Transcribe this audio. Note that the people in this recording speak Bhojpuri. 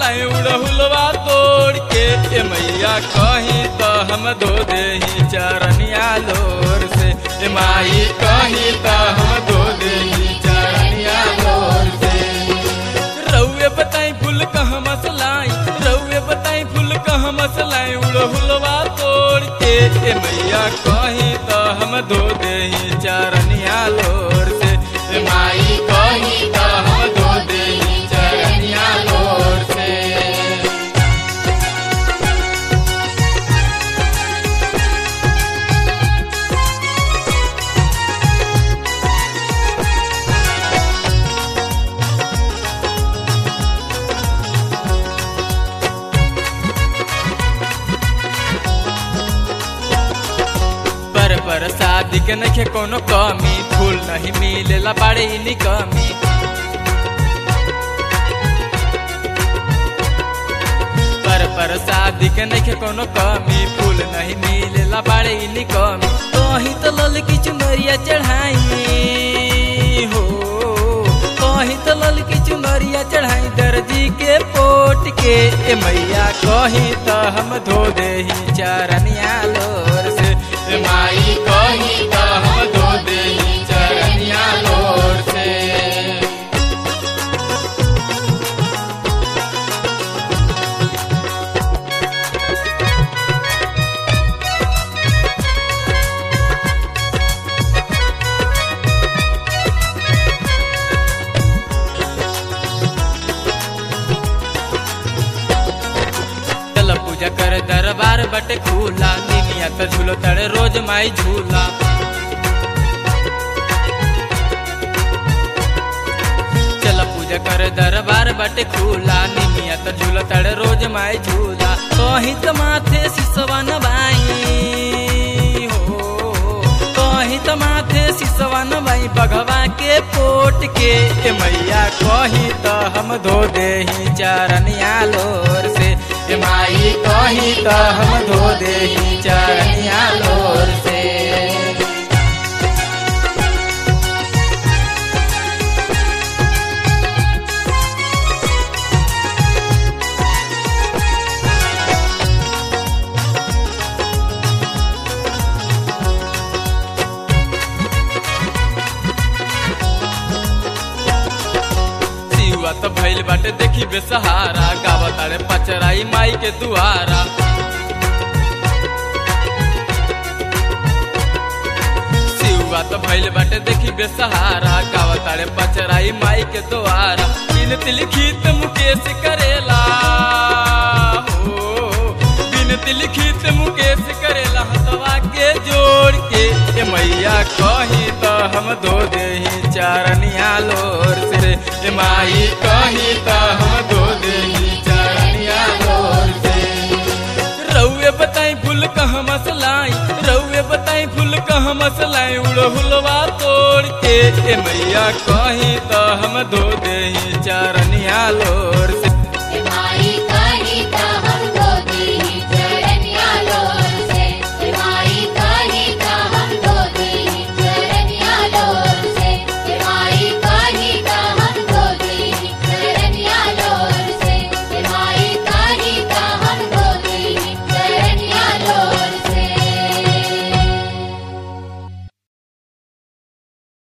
मसलाई उड़हुलवा तोड़ के ए मैया कहीं तो हम धो देही चरनिया लोर से ए माई कहीं तो हम धो देही चरनिया लोर से रउए बताई फूल कहाँ मसलाई रउए बताई फूल कहाँ मसलाई उड़हुलवा तोड़ के ए मैया कहीं तो हम धो देही चरनिया लोर से ए माई कहीं तो हम धो देही चरनिया लोर से पर पर शादी के नखे कोनो कमी फूल नहीं मिलेला बड़े इनी कमी पर पर शादी के नखे कोनो कमी फूल नहीं मिलेला बड़े इनी कमी कहीं तो लल की चुनरिया चढ़ाई हो कहीं तो लल की चुनरिया चढ़ाई दर्जी के पोट के ए मैया कहीं तो हम धो देही चरनिया लोर से ए माई कहीं तो हम धो देही चरनिया लोर से चल पूजा कर दरबार बटे खुला निमिया त झूलो तड़े रोज माई झूला चल पूजा कर दरबार बटे खुला निमिया त झूलो तड़े रोज माई झूला कहीं तो माथे सिसवा नवाई हो कहीं तो माथे सिसवा नवाई बघवा के पोट के ए मैया कहीं तो हम धो देही चरनिया लोर से ए माई कहीं तो हम धो देही चरनिया लोर से सिवा तो भइल बाटे देखी बेसहारा गावा तारे पचराई माई के दुआरा सिवा तो भइल बाटे देखी बेसहारा गावा तारे पचराई माई के दुआरा बिनती लिखित मुकेश करेला हो बिनती लिखित मुकेश करेला हथवा के जोड़ के ए मैया कहीं तो हम धो देही चरनिया लोर से ए माई कहीं तो हम धो देही चरनिया लोर से रउए बताई फूल कहाँ मसलाई रउए बताई फूल कहाँ मसलाई उड़हुलवा तोड़ के ए मैया कहीं तो हम धो देही चरनिया लोर